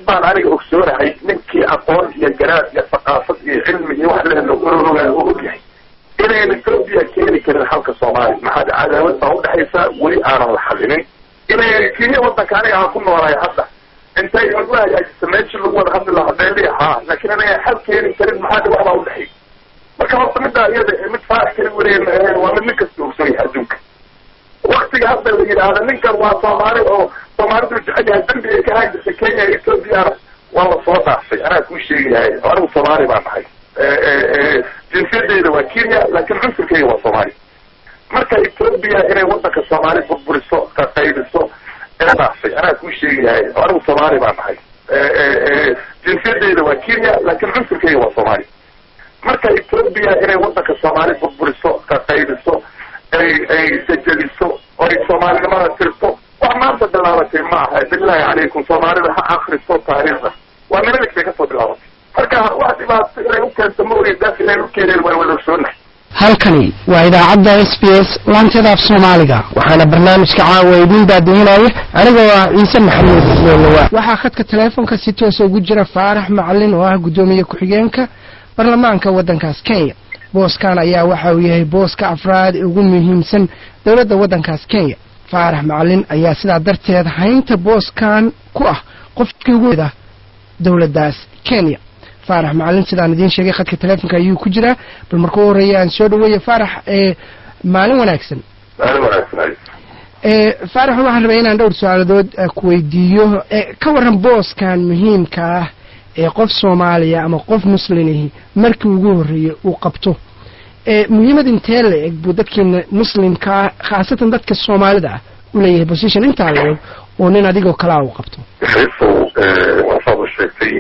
baan aniga ogsoonahay ninkii aqoon iyo garaad iyo thaqaafad iyo cilmi iyo wax lehna urorogaa oo ogyahay inayn etoobiya keeni karin xalka soomaaliya maxaa cadaawad baa udhexaysa weli aanan la xalinin inay kenya wadanka aniga aan ku noolahay hadda intay ugu hagaajisa meeshii lagu wada hadli lahaa beeli ahaa laakiin inay xal keeni karin maxaa dhibaac baa udhexay marka horta middaa iyada mid faarax kala wareeg ahayn waa mid nin kasta ogsoon yahay adduunka waktiga hadda la yidhaahda ninkan waa soomaali oo soomaalidu jecel yahay dambi ay ka haajirta kenya iyo ethoobiana waa la soo dhaafay anaa kuu sheegayahay anigu soomaali baan nahay jinsiyadeyda waa kenya laakiin cunsurkeyga waa soomaali marka etoobiya inay wadanka soomaali burburiso qaqaybiso dhaafay anaa kuu sheegayahay anigu soomaali baan nahay jinsiyadeyda waa kenya laakiin cunsurkeyga waa soomaali marka etoobiya inay wadanka soomaali burburiso qaqaybiso ay ay sajadiso oo ay soomaalinimada tirto wax maanta bilaabatay ma aha billahi calaykum soomaalida ha akriso taariikhda waa minalik bay kasoo bilaabatay marka wax dhibaato inay u keento ma ogeyn daas inay u keeneen waan wada ogsoonahay halkani waa idaacadda s b s laanteeda af soomaaliga waxaana barnaamijka caawa idiin baadihinaya anigoo ah ciise maxamuud loolowa waxaa khadka teleefonka si toosa ugu jira faarax macalin oo ah guddoomiye ku-xigeenka baarlamaanka waddankaas kenya booskan ayaa waxa uu yahay booska afraad ee ugu muhiimsan dowladda waddankaas kenya faarax macalin ayaa sidaa darteed haynta booskan ku ah qofkii ugu da dowladdaas kenya faarax macalin sidaan idiin sheegay khadka teleefonka ayuu ku jiraa bal marka u horreeya aan soo dhaweeya faarax ee maalin wanaagsan maalin wanaagsan faarax waxaan rabay inaan dhowr su-aaladood ku weydiiyo ka warran booskan muhiimka ah ee qof soomaaliya ama qof muslimihi markii ugu horreeyey uu qabto muhiimad intee la eg buu dadkeena muslimkaa khaasatan dadka soomaalida ah u leeyahay position intaa la eg oo nin adigoo kalaa uu qabto xiisow waasaad u sheegtay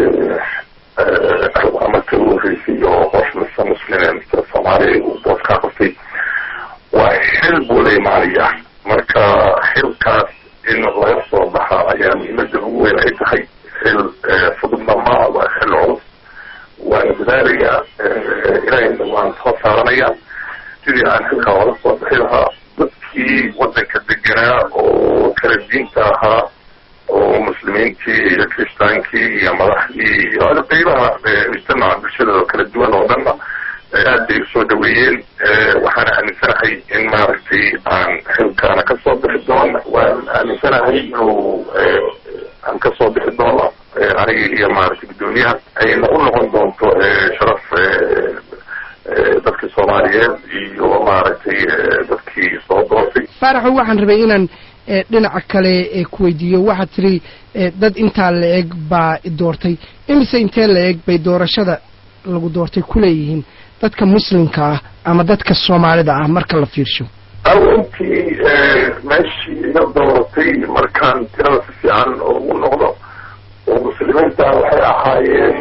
marka ugu horreysay oo qof mise muslim mise soomaaliya uu booskaa qabtay waa xil buu la imaanaya marka xilkaas in laga soo baxa ayaa muhiimada ugu weyn ay tahay xil fududna maa waa xil culus waana dadaalaya ilahayna waan soo saaranaya sidii aan xilkaa ola soo bixi lahaa dadkii wadanka deganaa oo kala diinta ahaa oo muslimiintii iyo kiristaankii iyo madaxdii iyo qeybaha mujtamaca bulshada oo kala duwan oo dhanna aad bay usoo dhaweeyeen waxaana aaminsanahay in maaragtay aan xilkaana kasoo bixi doono waan aaminsanahay inuu aan kasoo bixi doono aniga iyo maaragtay guddoomiyaha ayna u noqon doonto sharaf dadkii soomaaliyeed iyo maaragtay dadkii soo doortay faaraxo waxaan rabay inaan dhinaca kale ku weydiiyo waxaad tiri dad intaa la eg baa doortay imise intee la eg bay doorashada lagu doortay kuleeyihiin dadka muslimka ah ama dadka soomaalida ah marka la fiirsho aw intii meeshii iga dooratay markaan tirada si fiican ugu noqdo oo muslimiinta waxay ahaayeen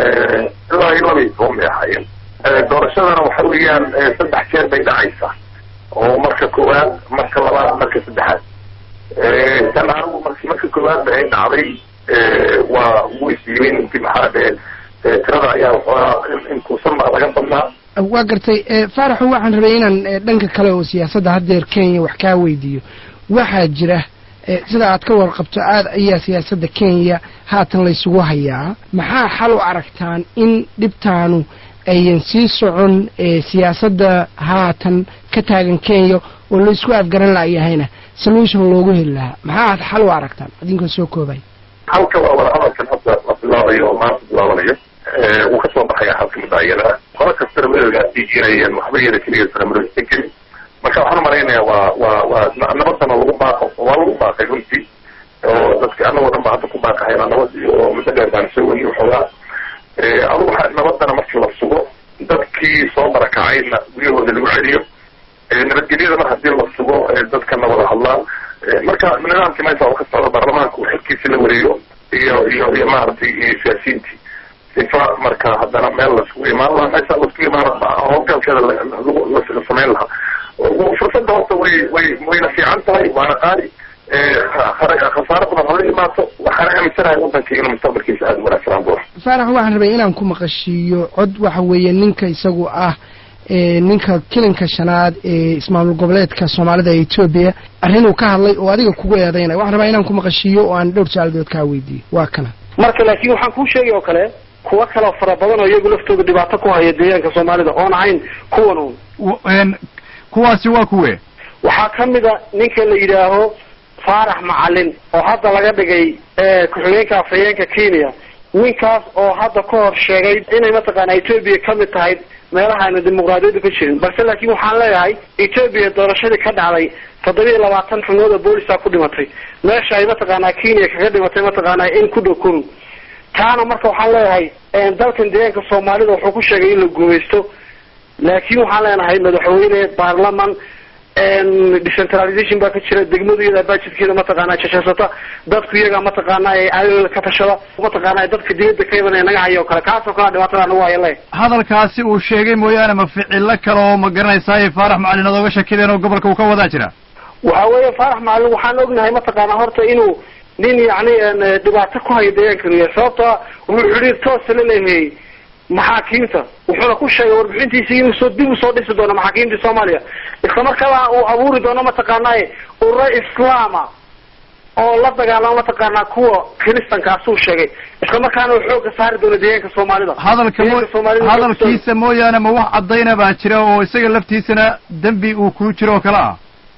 ilaa iyo laba iyo toban bay ahaayeen doorashadana waxa weeyaan saddex jeer bay dhacaysaa oo marka koowaad marka labaad marka saddexaad tan anigu marki marka koowaadba ay dhacday waa ugu isyimin intii maxaa dhee tirada ayaa waxoogaa inkuusan laga badnaa waa gartay faaraxo waxaan rabay inaan dhanka kale oo siyaasadda haddeer kenya wax kaa weydiiyo waxaa jira sida aad ka warqabto aad ayaa siyaasadda kenya haatan laysugu hayaa maxaa xal u aragtaan in dhibtaanu ayan sii socon siyaasadda haatan ka taagan kenya oo laysku afgaran laayahayna solution loogu heli lahaa maxaa aad xal u aragtaan idinkoo soo koobay halka waa wada hadalkan hadda la bilaabayo oo maanta bilaabanayo wuu kasoo baxaya halka mudaayada qolo kastana madowgaasi inayaan waxba yada keliya sanamaroosan karin marka waxaan umalaynaya waa waa waa nabadana lagu baaqo waa lagu baaqay runtii oo dadki anagoo dhan ba hadda ku baaqahayna nabad iyo muddo dheer baan soo weyni waxoogaa adugu nabadana markii la sugo dadkii soo barakacayna guryahooda lagu celiyo nabadgelyada mar hadii la sugo dadkana wada hadlaan marka nidaamkii meesha oo ka socda baarlamaanka uu xilkiisi la wareego iyo iyo iyo maaragtay siyaasiyiintii sifa marka haddana meel laiskugu imaan lahaa meesha laiskugu imaan howlgalkeeda la samayn lahaa fursadda horta way way wayna fiican tahay waana qaali khasaaro badan hala imaato waxaana aaminsanahay wadanka inuu mustaqbalkiisa aada wanaagsanaan doono faarax waxaan rabay inaan ku maqashiiyo cod waxa weeye ninka isagu ah ninka kilinka shanaad ee ismaamul goboleedka soomaalida ee etoobiya arrin uu ka hadlay oo adiga kugu eedaynaya waxaan rabaa inaan ku maqashiiyo oo aan dhowr su-aaladood kaa weydiiyo waa kana marka laakiin waxaan kuu sheegay oo kale kuwa kaleo fara badan oo iyagu laftooda dhibaato ku haya deegaanka soomaalida oon ahayn kuwan un kuwaasi waa kuwe waxaa kamid a ninka la yidhaaho faarax macalin oo hadda laga dhigay ku-xigeenka afhayeenka kenya ninkaas oo hadda ka hor sheegay inay mataqaana etoobiya kamid tahay meelaha ayna dimuqraadiyaddu ka jirin balse laakiin waxaan leeyahay etoobiya doorashadii ka dhacday toddoba iyo labaatan xubnood oo boolisaa ku dhimatay meesha ay mataqaanaa kenya kaga dhimatay mataqaanaa in ku dhow kun taana marka waxaan leeyahay dalkan deegaanka soomaalida wuxuu ku sheegay in la guumaysto laakiin waxaan leenahay madaxweyne baarlaman decentralization baa ka jira degmadu iyada budgetkeeda mataqaana jashasata dadku iyaga mataqaana ayagooda ka tashada mataqaana dadka dibadda ka imanaya naga hayo o kale kaasoo kalea dhibaatada nagu haya le hadalkaasi uu sheegay mooyaane ma ficilo kale oo ma garanaysaay faarax macalin ad oga shakideen oo gobolka uu ka wadaa jira waxa weeye faarax macalin waxaan ognahay mataqaana horta inuu nin yacni dhibaato ku hayo deegaankan yahay sababta wuxuu xidhiir toosa la leeyahay maxaakiimta wuxuuna ku sheegay warbixintiisi inuu soo dib usoo dhisi doono maxaakiimta soomaaliya isla markaaba uu abuuri doono mataqaanaa ururo islaama oo la dagaalamo mataqaanaa kuwa kiristankaasuu sheegay isla markaana uu xooga saari doono deegaanka soomaalida hadalka mo hadalkiisa mooyaane ma wax caddayna baa jira oo isaga laftiisana dembi uu ku jiro oo kale ah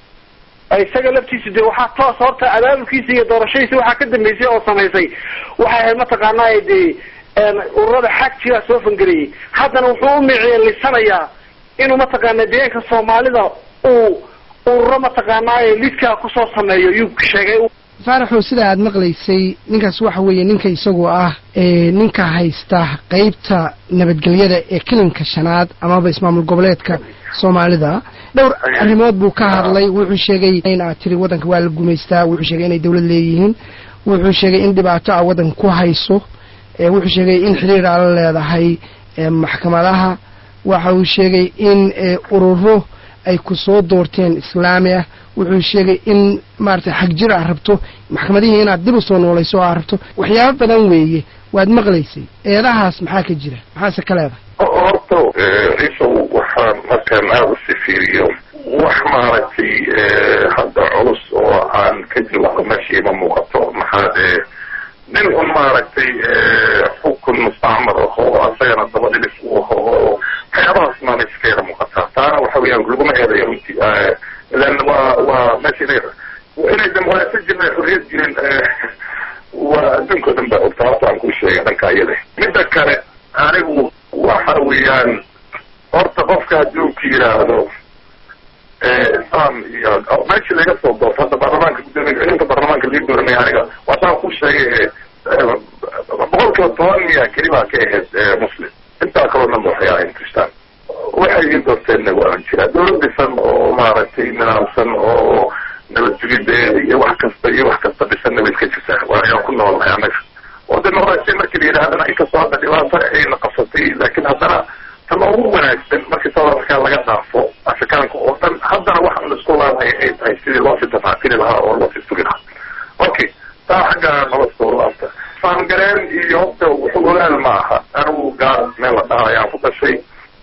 isaga laftiisu de waxaa toos horta abaabulkiisa iyo doorashadiisa waxaa ka dambeysay oo samaysay waxay ahayd mataqaanaa de ururada xag jiraa soo fangeliyey haddana wuxuu u micyelisanayaa inuu mataqaana deegaanka soomaalida uu ururo mataqaanaaye lidkaa kusoo sameeyo yuu sheegay faaraxow sida aad maqlaysay ninkaas waxa weeye ninka isagu ah ninka haysta qeybta nabadgelyada ee kilinka shanaad amaba ismaamul goboleedka soomaalida dhowr arrimood buu ka hadlay wuxuu sheegay in aad tiri waddanka waa la gumaystaa wuxuu sheegay inay dawlad leeyihiin wuxuu sheegay in dhibaato a waddanka ku hayso wuxuu sheegay in xiriir ala leedahay maxkamadaha waxa uu sheegay in ururo ay ku soo doorteen islaami ah wuxuu sheegay in maaragtay xagjir aad rabto maxkamadihii inaad dib u soo noolayso oo aad rabto waxyaabo badan weeye waad maqlaysay eedahaas maxaa ka jira maxaase ka leedahay horta ciisow waxaan markaan aada usi fiiriyo wax maaragtay hadda culus oo aan ka jawaabo meesha ima muuqato maxaa nin un maaragtay xukun mustacmar aho asagana daba dhilis u aho oo waxyaabahaas maana iska yara muuqataa taana waxa weeyaan laguma eedayo runtii lan waa waa meesha inay inay dimuqraasiya jirin ay xorriyad jirin waa adduunka o dhan baa ogta horta aan kuu sheegay dhanka iyada midda kale anigu waxa weeyaan horta qofka haddii uu ku yidhaahdo islam iyo meeshii laga soo doorto hadda baarlamaanka gudoomiya inta baarlamaanka lii dooranaya aniga waasaan ku sheegay boqol kiiba toban miya keli baa ka ahayd muslim intaa kaloo dhan ba waxay ahayn kristaan waxay ii doorteenna waan jiraa dawlad dhisan oo maaragtay nidaamsan oo nabadjugideed iyo wax kasta iyo wax kasta dhisanna way iska jirtaa waa ayaan ku noolnahay anaga oo dimuqraasiya markii la yidhahdana inkastoo hadda dhibaato ayna qabsatay laakiin haddana tama ugu wanaagsan markii south africa laga dhaafo afrikaanka oo dhan haddana waxaan la isku laabaya ay tahay sidii loo sitafaatiri lahaa oo loo situgi lahaa okay taa xagga nala soo laabta faangareen iyo horta wuxuu ogaal ma aha anigu gaar meel la dhaha ayaan ku dhashay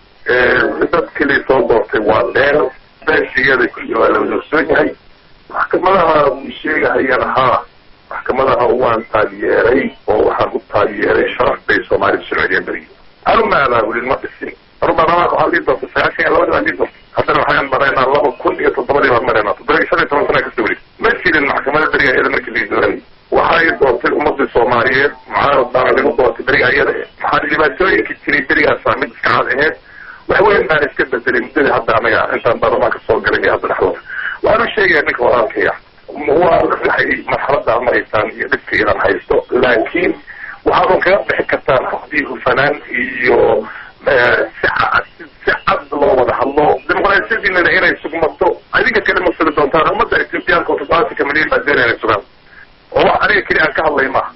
dad keliya soo doortay waa dheer beeshiyada kulli waa la wadaogsoon yahay maxkamadaha uu sheegahayana haa maxkamadaha waan taageeray oo waxaan u taageeray sharaf bay soomaalida sharciyeen berigi anuma abaabulin ma dhisin anu baarlamaanka waxaa lii doortay sagaashan iyo labadii baan lii doortay haddana waxaan maraynaa laba kun iyo toddobadii baan maraynaa toddoba shan iyo toban sana kasoo weli ma jirin maxkamada beriga iyada markii lii dooranay waxay doortay ummadii soomaaliyeed mucaarad baana lagu doortay beriga iyada maxaa dhibaatooyinka jiray berigaasa mid iska cad aheyd wax weyn baan iska bedelay muddadii hadda anaga intaan baarlamaanka soo galay iyo hadda dhexdooda waxaan u sheegaya ninka walaalkaya waa waxay marxalada maraysaan iyo dhibka idan haysto laakiin waxaadan kaga bixi kartaan haddii hufanaan iyo si cad si cad loo wada hadlo dimuqraasiyadiinana inay sugmato adinka kale ma sugi doontaan ummadda ethiopiyaanka oo toddobaatan milyan baa doonaya inay sugaan oo wax aniga keli aan ka hadlay maaha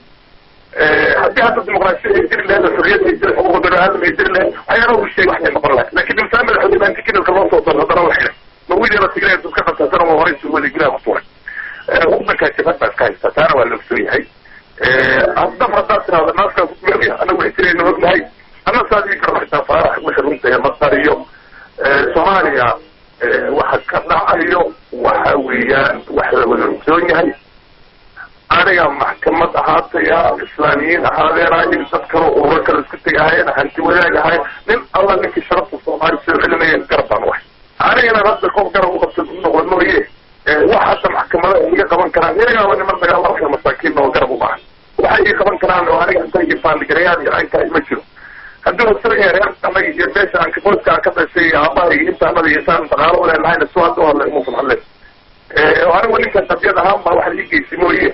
haddii hadda dimuqraasiya ay jiri lahayd oo xorriyad ay jiri xuquuq bani aadam ay jiri lahayd waxyaaba uu sheegay waxay noqon lahayd laakiin imsaan madaxweyne baan tikidalka loo soo doon haddana la xidhay ma wiil yara tigray dad ka qabtasana waa horay suu waligilaa ku tuuray waddankaa jabad baa iska haysta taana waa la ogsoon yahay haddab haddaad tirahdo naaskaa ku dulanaya anagu ixtirayna ognahay anna saad ii karo xitaa faarax wixii runtahe ma qariyo soomaaliya waxa ka dhacayo waxa weeyaan wax la wada ogsoon yahay aniga maxkamad ahaatay yaa islaamiyiin ahaadeen dad kale ururo kale isku tegahayeen hanti wadaag ahay nin alla ninkii sharafta soomaali soo celinayeen garab baan wahay anigana hadda qof garab uqabta u noqon mooye wax hadda maxkamada iga qaban karaan iyagaaba niman dagaalamaya masaakiin oo garab u baahan waxay ii qaban karaan oo aniga inta iyo faandigarayaal iyo caynkaa ima jiro hadduu isaga reer anaga iyo beesha aan kaboodka ka dhashay iyo aabaha iyo intaanada iyo intaan dhaqaalo u leenahayna si hadda hadla imuusan hadleen anigu ninka qadiyad ahaan baa waxa ii geysi mooye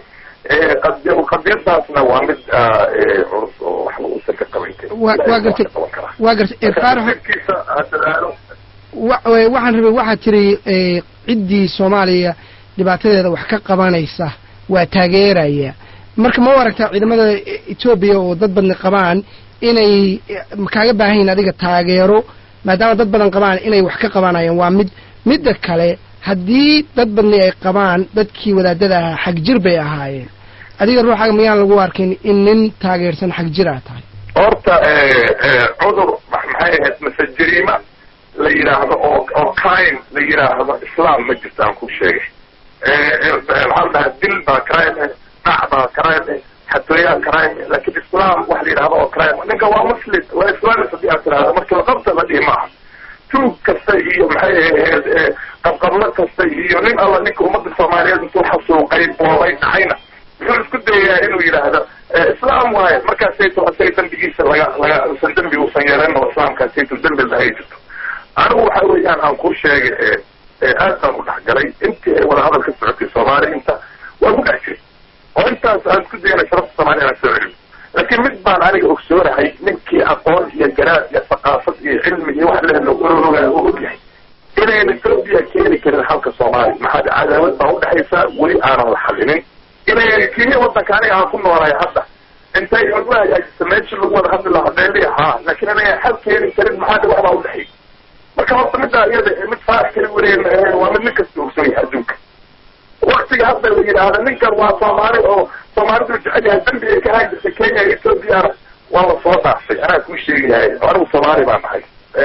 qadiyadaasna waa mid culus oo waxba uusan ka qaban karin wa waa gartay waa gartay faarax jirkiisa ha dadaalo wa waxaan rabay waxaad tiri ciddii soomaaliya dhibaatadeeda wax ka qabanaysa waa taageeraya marka ma u aragtaa ciidamada etoobiya oo dad badni qabaan inay kaaga baahan yihin adiga taageero maadaama dad badan qabaan inay wax ka qabanayaan waa mid midda kale haddii dad badni ay qabaan dadkii wadaadada ahaa xag jir bay ahaayeen adiga ruuxaaga miyaan lagu arkin in nin taageersan xag jir aa tahay horta cudur maxay ahayd mase jariima la yidhaahdo oo oo crime la yidhaahdo islam ma jirto aan ku sheegay maxaa la dhahaa dil baa crime dhac baa crime xatooyaa crime lakin islam wax la yidhahdo oo crime ninka waa muslim waa islamis hadii aad tirahdo marka laqabta la dhihi maaha tuug kasta iyo maxay ahayd qabqablo kasta iyo nin alla ninka ummadda soomaaliyeed intuu xasuuqay boobay dhacayna wuxuu isku dayayaa inuu yidhaahdo islaam waaye markaasayto asaga dembigiisa laga laga usan dembi uusan yeelan oo islaamkaasayto dembi lahay jirto anigu waxa weeyaan aan ku sheegay aad baan u dhexgalay intii ay wada hadal ka socotay soomaaliya inta waa ku dhex jiray oo intaas aan isku dayana sharafta soomaaliya aan soo celin laakiin mid baan aniga ogsoonahay ninkii aqoon iyo garaad iyo thaqaafad iyo cilmi iyo wax lehna urorogaa u ogyahay inayn etoobiya keeni karin halka soomaaliya maxaa cadaawad baa udhexaysa weli aanan la xalinin inay kenya wadanka aniga aan ku noolahay hadda intay ogahaysa meesha lagu wada hadli lahaa beeli haa laakiin inay xal keeni karin maxaa wax baa udhexay marka horta middaa iyada mid faarax kala wareeg waa mid nin kasta ogsoon yahay adduunka waktiga hadda la yidhaahda ninkan waa soomaali oo soomaalidu jecel yahay dambi ay ka haajirtay kenya iyo ethoobiana waa la soo dhaafay anaa kuu sheegayahay anigu soomaali baan nahay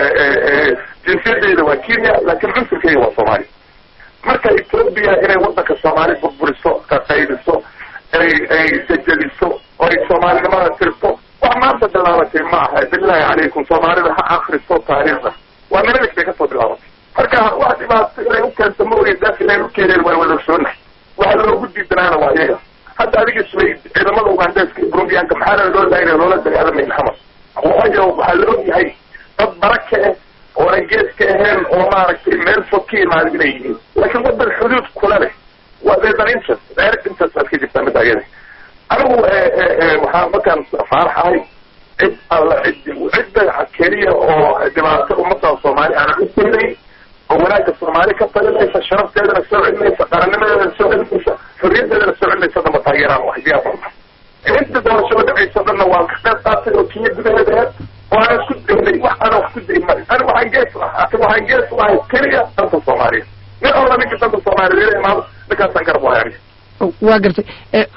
jinsiyadeyda waa kenya laakiin cunsurkeyga waa soomaali marka etoobiya inay wadanka soomaali burburiso qaqaydiso ay ay jajadiso oo ay soomaalinimada tirto wax maanta bilaabatay ma aha billahi calaykum soomaalida ha akriso taariikhda waa nimadik bay kasoo bilaabatay marka wax dhibaato inay u keento ma ogeyn daas inay u keeneen waa wada ogsoonahay waxa loogu diidanaana waa iyaga hadda adiga isway ciidamada ugandeska iyo burundiyaanka maxaana loo daayna loola dagaalamayn xamar waayo waxaa la ogyahay dad baraka ah oo aan gees ka ahayn oo maaragtay meel fog ka imaada inay yihiin laakiin wadan xuduud kula leh waa there's an interest direct interest aad ka jirtaa midda ayada anigu waxaa markaan faarax ahay cid alla cid cidda keliya oo dhibaato ummadda soomaali aanan u keenayn oo wanaagga soomaali ka talinaysa sharafteedana soo celinaysa qarannimadeedana soo celinaysa xorriyadeedana soo celinaysa damba taageeraan wax diyaar inta doorashada dhacayso dhanna waan ka qayb qaatay oo kenya gudaheeda aheed oo aan isku daynay wax ana wax ku day maayo ani waxaan gees waxaan gees u ahay keliya danta soomaaliya nin alla ninka danta soomaaliya ila imaado ninkaasaan garab wahay aniga waa gartay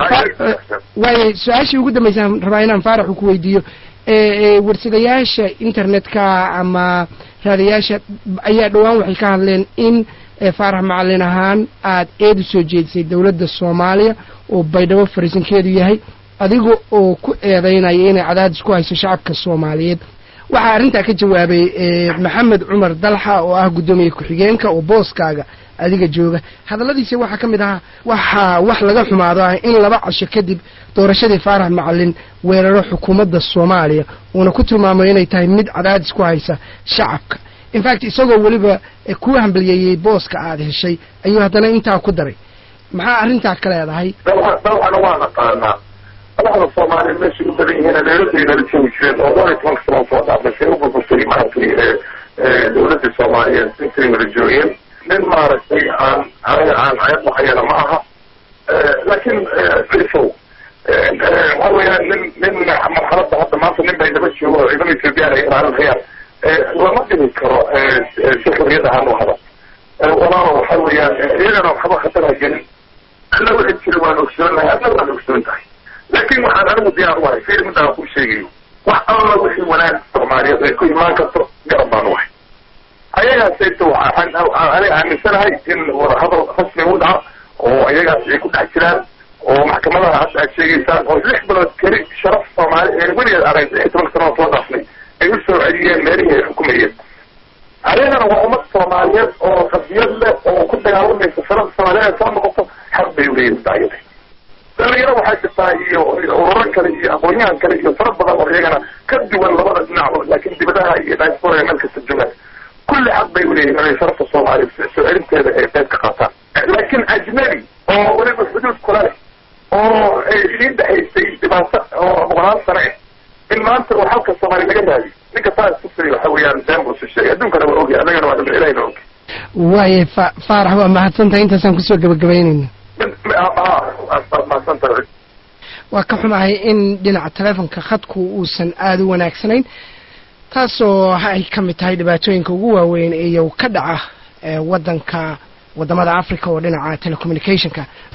waaya su-aashii ugu dambaysaan rabaa inaan faaraxu ku weydiiyo warsadayaasha internetka ama raadayaasha ayaa dhowaan waxay ka hadleen in faarax macalin ahaan aad eed u soo jeedisay dowladda soomaaliya oo baydhabo fariisankeedu yahay adiga oo ku eedaynaya inay cadaadis ku hayso shacabka soomaaliyeed waxaa arrintaa ka jawaabay maxamed cumar dalxa oo ah guddoomiye ku-xigeenka oo booskaaga adiga jooga hadalladiisa waxaa ka mid ahaa waxaa wax laga xumaado ah in laba casho kadib doorashadii faarax macalin weeraro xukuumadda soomaaliya uuna ku tilmaamay inay tahay mid cadaadis ku haysa shacabka infact isagoo weliba ku hambaliyeeyey booska aad heshay ayuu haddana intaa ku daray maxaa arrintaa ka leedahay dalxana waa naqaanaa madaxda soomaaliya meeshay u badan yihiin dowladdaynala joogi jireen oo dhowr iyo tobanka sano soo dhaafashay u burburtay maaragtay dowladda soomaaliyeed intay wada joogeen nin maaragtay aan aniga aan ceeb waxayana ma aha laakiin ciisow waxa weeyaan nin nin marxaladda hadda maanta nin bay daba joogo oo ciidamada ethoobiyan ay ilaalinayaan lama dhihi karo si xorriyad ahaan u hada walaalo waxa weeyaan iyagana waxba khatara gelin alla wixii jira waan ogsoonahay adna waan ogsoon tahay laakiin waxaan anigu diyaar u ahay fiir midaan ku sheegayo wax alla wixii wanaag soomaaliyeed ay ku imaan karto garab baan u ahay ayagaasayta waxaan aniga aaminsanahay in wadahadal rasmi u dhaco oo ayagaas ay ku dhex jiraan oo maxkamadaha hadda aad sheegaysaan oo lix bilood keli sharaf soomaali ee weligeed arag lix toban sano soo dhaafnay ay u soo celiyeen meelihii ay xukumayeen ayagana waa ummad soomaaliyeed oo qadiyad leh oo ku dagaalamaysa sharafta soomaaliyeed soo noqoto xaq bay uleeyihin daayada dhalinyaro waxaa jirtaa iyo ururo kale iyo aqoonyahan kale iyo fara badan oo iyagana ka duwan labada dhinacba laakiin dibadaha iyo diaspora meel kasta joogaan kulli xaq bay uleeyihin inay sharafta soomaaliya soo celinteeda ay qayb ka qaataan laakiin ajnabi oo weliba xuduud kula leh oo idiin dhexaysay dhibaato oo boqolaal sano ah in maanta uu xalka soomaaliya laga raadiyo ninka saas kusiri waxa weeyaan been buu isu sheegay adduunkana waa ogyahay annagana waa dhimir ilahina og waaye fa faarax waa mahadsantahay intaasaan kusoo gabagabaynayna mahadsantahay waa ka xumahay in dhinaca telefonka khadku uusan aada u wanaagsanayn taasoo ay ka mid tahay dhibaatooyinka ugu waaweyn iyo ka dhaca wadanka wadamada africa oo dhinaca telecommunicationka